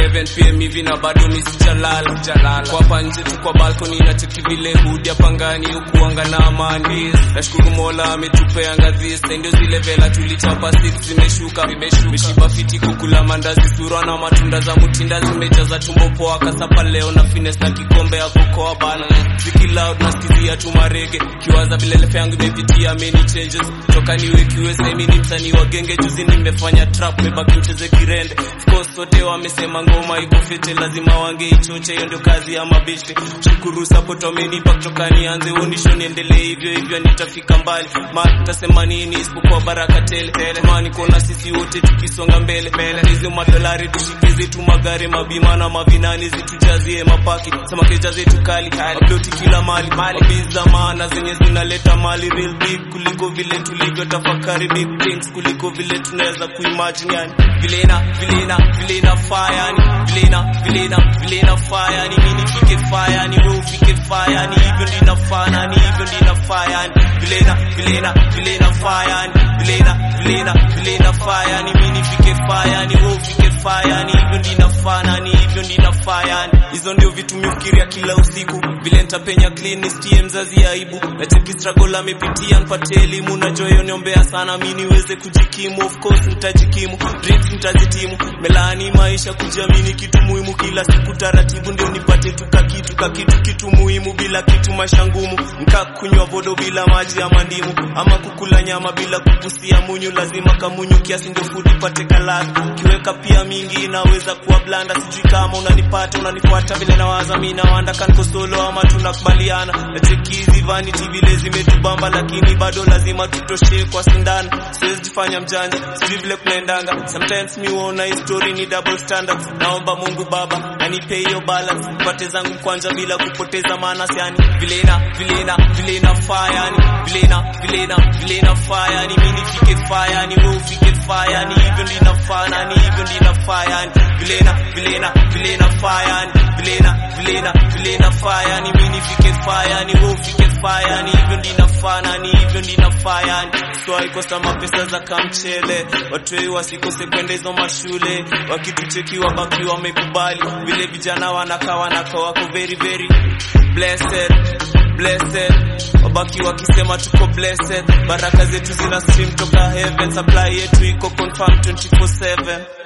11 pm hivi na bado misijalala jalala kwa hapa nje tu kwa balkoni na cheki vile hudi hapa ngani ukuanga na amani nashukuru mola ametupea ngazi ndio zile vela tulichapa six zimeshuka meshiba fiti kukula mandazi sura na matunda za mutinda zimejaza tumbo poa kasapa leo na fines na kikombe ya kokoa bana ziki loud nasikizia tu marege kiwaza vile lefe yangu imepitia many changes toka niwe kiwe semi ni msanii wa genge juzi nimefanya trap mebaki mcheze kirende of course sote wamesema ngoma iko fete lazima wangeichoche hiyo ndio kazi ya mabishte shukuru support wamenipa kutoka nianze unisho niendelee hivyo hivyo nitafika mbali ma tasema nini isipokuwa baraka tele tamani kuona sisi wote tukisonga mbele hizi madolari tushikize tu magari mabima na mavinani zitujazie mapaki samakeja zetu kali aploti kila mali biz za maana zenye zinaleta mali real big kuliko vile tulivyo tafakari big things kuliko vile tunaweza kuimagine yani vile ina vile ina vile inafaa yani vile ina vile ina vile inafaa yani mimi nifike fire yani wewe ufike fire yani hivyo ndio inafaa yani hivyo ndio inafaa yani vile ina vile ina vile inafaa yani vile ina vile ina vile inafaa yani mimi nifike fire yani wewe ufike fire yani hivyo ndio inafaa yani hivyo ndio inafaa yani hizo ndio vitu mifikiria kila usiku vile nitapenya clean nistie mzazi aibu na cheki struggle amepitia nipatie elimu najua hiyo niombea sana mimi niweze kujikimu of course nitajikimu dreams nitazitimu melaani maisha kujiamini kitu muhimu kila siku taratibu ndio nipate tu kakitu kakitu kitu muhimu bila kitu maisha ngumu nka kunywa vodo bila maji ama ndimu ama kukula nyama bila kupusia munyu lazima kamunyu kiasi ndio food ipate kalaka kiweka pia mingi inaweza kuwa blanda sijui kama unanipata unanifuata vile nawaza mimi nawanda kanko solo ama tunakubaliana na cheki hizi vanity vile zimetubamba lakini bado lazima tutoshe kwa sindano siwezi jifanya mjanja sijui vile kunaendanga sometimes mi huona hii story ni double standards naomba mungu baba anipe hiyo balance pate zangu kwanja bila kupoteza maana yani vile ina vile ina vile inafaa yani vile ina vile ina vile inafaa yani mimi nifike faa yani wewe ufike faa yani hivyo ndio inafaa yani hivyo ndio inafaa yani vile ina vile ina vile inafaa yani vile ina vile ina vile inafaa yani mimi nifike faa yani wewe ufike faa yani hivyo ndio inafaa yani hivyo ndio inafaa yani so haikosa mapesa za kamchele watu wei wasikose kwenda hizo mashule wakitucheki wabaki wamekubali vile vijana wanakaa wanakaa wako very very blessed blessed wabaki wakisema tuko blessed baraka zetu zina stream toka heaven supply yetu iko confirm 24/7